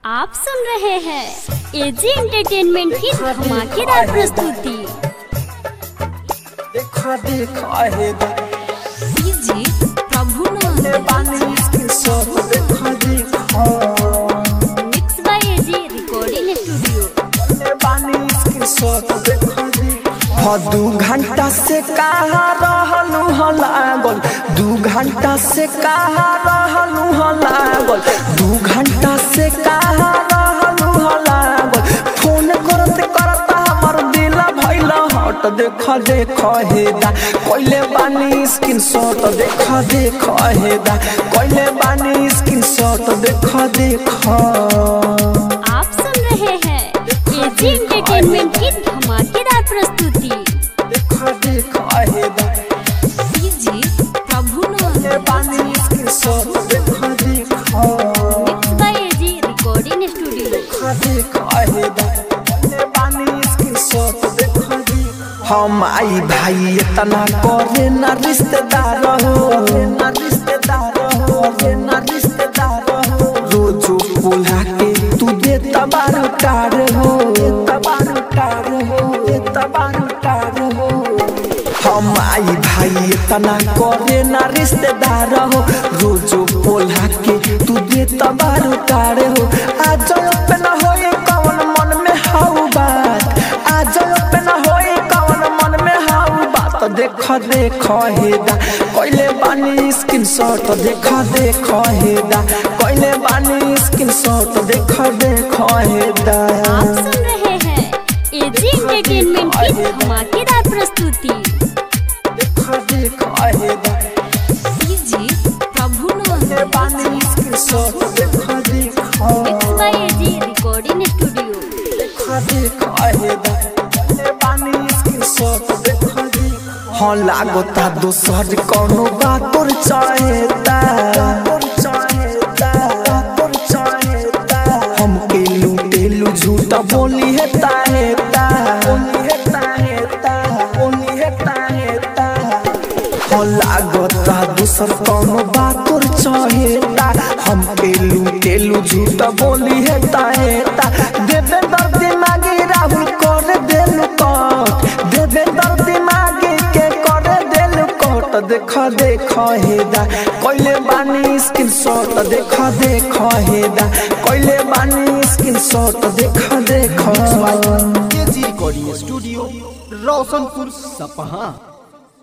आप सुन रहे हैं एजी एंटरटेनमेंट की धमाकेदार प्रस्तुति देखा देखा है डीजे प्रभु पानी इसके सब देखा देखा mix by AG recording studio पानी इसके सब देखा देखा दू घंटा से कहा रहलू ह लागल दू घंटा से कहा रहलू ह लागल दू घंटा से कहा रहलू ह लागल फोन करत करत हमर दिल भइल हट देख देख हेदा कइले बानी स्क्रीन शॉट देख देख हेदा कइले बानी स्क्रीन शॉट देख देख आप सुन रहे हैं एजी एंटरटेनमेंट की धमाकेदार प्रस्तुति देखा देखा हेदा डीजे प्रभु कइले बानी स्क्रीन शॉट देखा देखा mix by AG recording studio देखा देखा हेदा कइले बानी स्क्रीन शॉट देखा देखा हम आई भाई इतना करे ना रिश्तेदार हो ना रिश्तेदार हो ना रिश्तेदार हो रोजो बोला के तू दे तबार कार हो तबार कार हो तबार कार हो हम आई भाई इतना करे ना रिश्तेदार हो रोजो बोला के तू दे तबार कार हो आज पे न होए कौन मन में हाउ बात आज पे न होए कौन मन में हाउ बात देख देख हेदा कइले बानी स्क्रीन शॉट देख देख हेदा कइले बानी स्क्रीन शॉट देख देख हेदा आप सुन रहे हैं एजी एंटरटेनमेंट की धमाकेदार प्रस्तुति देख देख हेदा डीजे प्रभु कइले बानी स्क्रीन शॉट देख देख mix by AG recording studio हाँ लागता दोसर कोनो बात तोर चाहेता हमके लूटेलू झूठा बोली हेता हेता हाँ लागता दोसर कोनो बात तोर चाहेता हमके लूटेलू झूठा बोली हेता हेता देवेंद्र दिमागी राहुल कर देलू कट देवेंद्र दिमागी के कर देलू कट देख देख हेदा कइले बानी स्क्रीन शॉट देख देख हेदा कइले बानी स्क्रीन शॉट देख देख केजी रिकॉर्डिंग स्टूडियो रोशनपुर सपहा